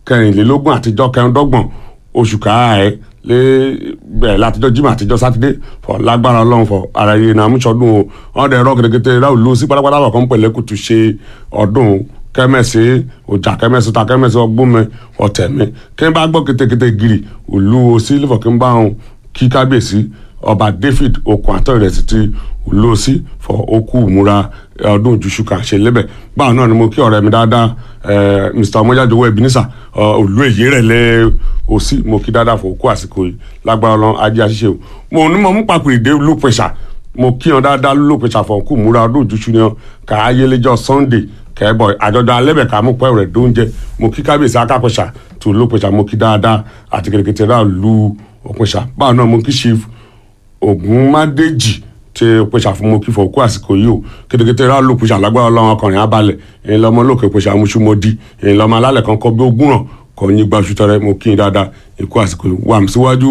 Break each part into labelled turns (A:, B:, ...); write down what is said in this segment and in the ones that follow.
A: kẹrìnlélógún àtijọ́ kẹrìndọ́gbọ̀n oṣù káàẹ́ lé bẹ̀rẹ̀ látijọ́ jimá àtijọ́ sátidé fọ lágbára ọlọ́run fọ ara yìí náà múṣọdún o wọn dẹ̀ rọ kẹ̀kẹ́ ráù lù sí pátápátá lọ́kàn pẹ̀lẹ́ kùtù ṣe ọdún kẹmẹsì ọjà kẹmẹsì ta kẹmẹsì ọgbọmọ ọtẹmí kí n bá gbọ́ kétékété gírì òlu òsì lẹfọ kí n bá wọn kí kábíyèsí ọba david okun àtọ ìrẹsì ti òlu òsì fọ okú ìmúra ọdún òjúṣu kan ṣe lébẹ báwọn náà ni mo kí ọ̀rẹ́ mi dáadáa mr ọmọjáde ebenezer òlu èyí rẹ lẹ òsì mo kí dáadáa fọ okú àsìkò yìí lágbára Ọlọ́run ajé àṣìṣe o mo ní mo mú papòrì dé lópẹṣà mo kí wọn dáadáa lópẹṣà fọ okú ìmúra ọdún òjúṣu ni wọn kà á yẹlẹjọ sunday kẹ́bọ̀ àjọjọ alẹ́bẹ̀ ká mú pẹ́ rẹ̀ dóúnjẹ mo kí kábíyèsí akápẹ̀ṣà tó ló pẹ̀ṣà mo kí dáadáa àti kẹ̀kẹ́ rà lu òpẹ̀ṣà báwo náà mo kí chief Ògúnmádéjì tí pẹ̀ṣà fún mo kí fọ òkú àsìkò yìí o kẹ̀kẹ́ rà lu pẹ̀ṣà lágbára ọlọ́run ọkùnrin abalẹ̀ èyí lọ́mọ lókè pẹ̀ṣà amúṣúmọ́dí èyí lọ́mọ alálẹ̀ kan kọ́ bí ogún ràn kọ́ ní gbaṣu tẹrẹ mo kí dáadáa ikú àsìkò yìí wà mí síwájú.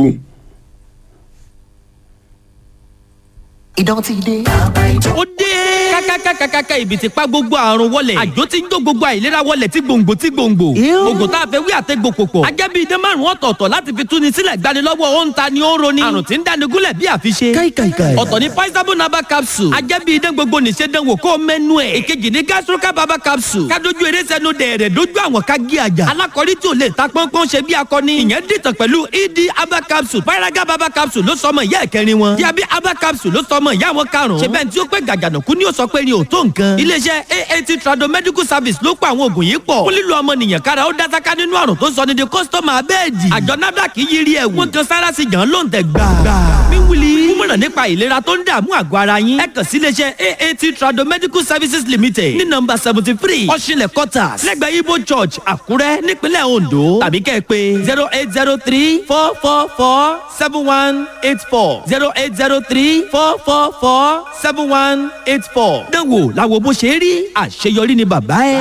B: ìdán ti dé.
C: ó dé. kákákákákáká ibi tí pa gbogbo àrùn wọlẹ̀. àjò tí ń jó gbogbo àìlera wọlẹ̀ tí gbòǹgbò tí gbòǹgbò. oògùn tá a fẹ́ wí àtẹ́gbò pòpọ̀. ajẹ́bí idán márùn-ún ọ̀tọ̀ọ̀tọ̀ láti fi túni sílẹ̀ gbanilọ́wọ́ ó ń ta ni ó ń roni. àrùn tí ń dáni gúnlẹ̀ bí àfiṣe.
B: káìkàìkàì.
C: ọ̀tọ̀ ni paisabo naba capsule. ajẹ́bí idán gbogbo nìṣe dánwò kó mẹ́nu ẹ̀. èkejì ni gastroca baba capsule. kádojú eré sẹ́nu dẹ̀rẹ̀ dójú àwọn ká gé àjà. alákọ̀rí tí ò lè ta pọ́npọ́n ṣe bí akọni. ìyẹn dìtàn pẹ̀lú ed aba capsule. paraga baba capsule ló sọmọ ìyá ẹ̀kẹrin wọn. diabi aba capsule ló sọmọ ìyá wọn karùn-ún. ṣe bẹ́ẹ̀ tí ó pé gàgànàkú ni ó sọ pé ni ò tó nǹkan. iléeṣẹ́ aat trado medical service ló pa àwọn oògùn yìí pọ̀. fún lílo ọmọnìyàn kára ó dásáká nínú àrùn tó sọ ní di kọ́sítọ́mù abẹ́ẹ̀dì. àjọ nafdac yiri ẹ̀ wọ́n kan sára sí gan ló ń tẹ̀ gbà. mi wuli. kúmọ̀ràn nípa ìlera tó ń dààmú àgọ́ ara yín. ẹ kàn sí iléeṣẹ́ aat trado medical services limited ní nọ́mbà seventy three ọ̀ṣinlẹ̀ quarters lẹ́gbẹ̀ẹ́ ibo church àkúrẹ́ nípínlẹ̀ ondo tàbí kẹ́ ẹ pé zero eight zero three four four four seven one eight four zero eight zero three four four four seven one eight four. dánwò làwọn bó ṣe rí àṣeyọrí ni bàbá ẹ.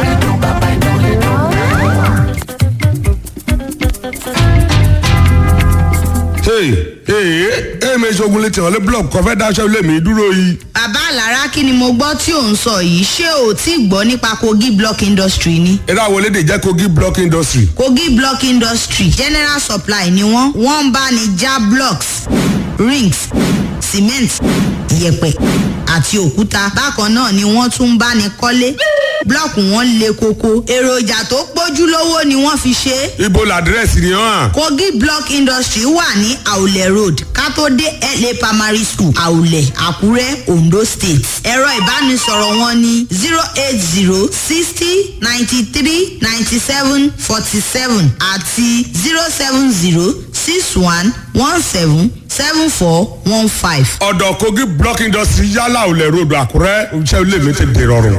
D: hey hey hey mi ṣogun létí ọ̀lẹ́ blọọkù kan fẹ́ dáṣẹ́ ilé mi dúró yìí.
E: bàbá àlàrá kí ni mo gbọ́ tí ò ń sọ yìí ṣé o tí gbọ́ nípa kogi block industry ni.
D: eré àwọn elédè jẹ́ kogi block industry.
E: kogi block industry general supply ni wọ́n wọ́n ń bá ní já blocks rings cement yẹ̀pẹ̀ àti òkúta bákan náà ni wọ́n tún ń bá ní kọ́lé blọọkù wọn le koko èròjà tó pójú lówó ni wọ́n fi ṣe é
D: ibo làdírẹ́sì ni hàn.
E: kogi block industry wà ní àwùlẹ̀ road kátó dé la primary school àwùlẹ̀ àkúrẹ́ ondo state ẹ̀rọ ìbánisọ̀rọ̀ wọn ní zero eight zero sixty ninety three ninety seven forty seven àti zero seven zero six one one seven seven four one five.
D: ọ̀dọ̀ kogi block industry yálà òlẹ̀ ròdù àkúrẹ́ iṣẹ́ ilé mi ti dè rọrùn.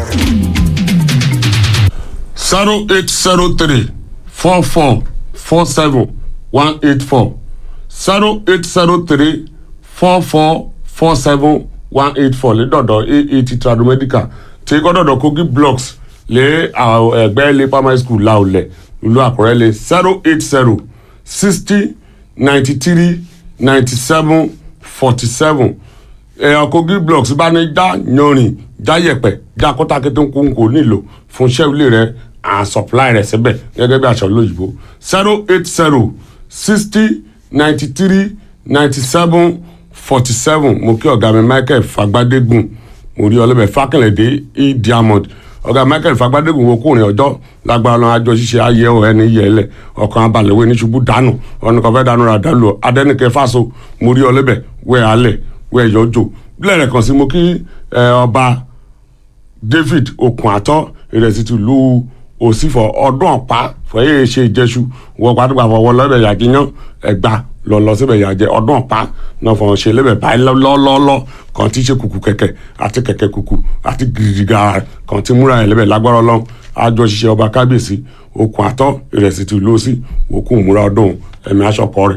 A: zero eight zero three four four four seven one eight four zero eight zero three four four four seven one eight four lédọ̀dọ̀ aat tradomedical tí kọ́dọ̀dọ̀ kogi blocks lé ẹgbẹ́ ilé primary school laolẹ̀ ìlú àkúrẹ́ lé zero eight zero sixty ninety three ninety seven forty seven èèyàn kogi blocks bá ní já yanrìn já yẹ̀pẹ̀ já kọ́tàkété ń kún kò nílò fún iṣẹ́ ilé rẹ̀ and supply rẹ̀ síbẹ̀ gẹ́gẹ́ bí aṣọ lóyìnbó zero eight zero sixty ninety three ninety seven forty seven mo kí ọ̀gá mi michael fagbadégun mo rí ọlọ́bẹ̀ fákànlẹ̀dé e diamond ọ̀gá michael fagbadégun wo kúrin ọjọ́ lágbára lọ́wọ́ àjọ ṣíṣe ayé ọ̀ ẹni yẹ ẹlẹ̀ ọkàn abalẹ̀wé ní ṣubú dànù ọ̀nà kan fẹ́ dànù rà dàlù adẹ́nìkẹ́ fáso mo rí ọlọ́bẹ̀ wẹ́ alẹ̀ wẹ́ yọjọ́ bílẹ̀ rẹ̀ kàn sí mo kí ọba david okun àtọ́ ìrẹsì tìlú òsìfọ̀ ọdún ọ̀pá fọyẹ́ ṣe ìjẹsù wọ gbàdúgbà fọwọ́ lọ́bẹ̀ yàgíyàn ẹgbà lọ lọ síbẹ̀ yàjẹ ọdún ọ̀pá náà fọwọ́n ṣe lébẹ̀ báyìí lọ́lọ́lọ́ kan tí ṣe kùkù kẹ̀kẹ́ àti kẹ̀kẹ́ kùkù àti gìrìgà kan tí múra ẹ̀ lébẹ̀ lágbára ọlọ́run àjọ ṣiṣẹ́ ọba kábíyèsí okùn àtọ́ ìrẹsì tìlú òsì òkú múra ọdún ẹ̀mí aṣọkọ rẹ̀.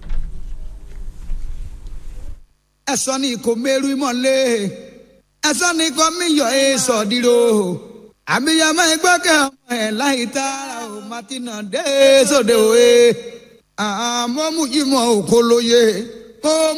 F: ẹ̀sọ́ ni kò mẹ́rù mọ́lẹ̀ ẹ̀sọ́ ni kò míyọ̀ ẹ̀ sọ̀dírò àbíyamọ ìgbọ́kẹ̀ ọmọ ẹ̀ láì tààrà ò martina dé sóde òwe àmọ́ mú ìmọ̀ òkò lóye ó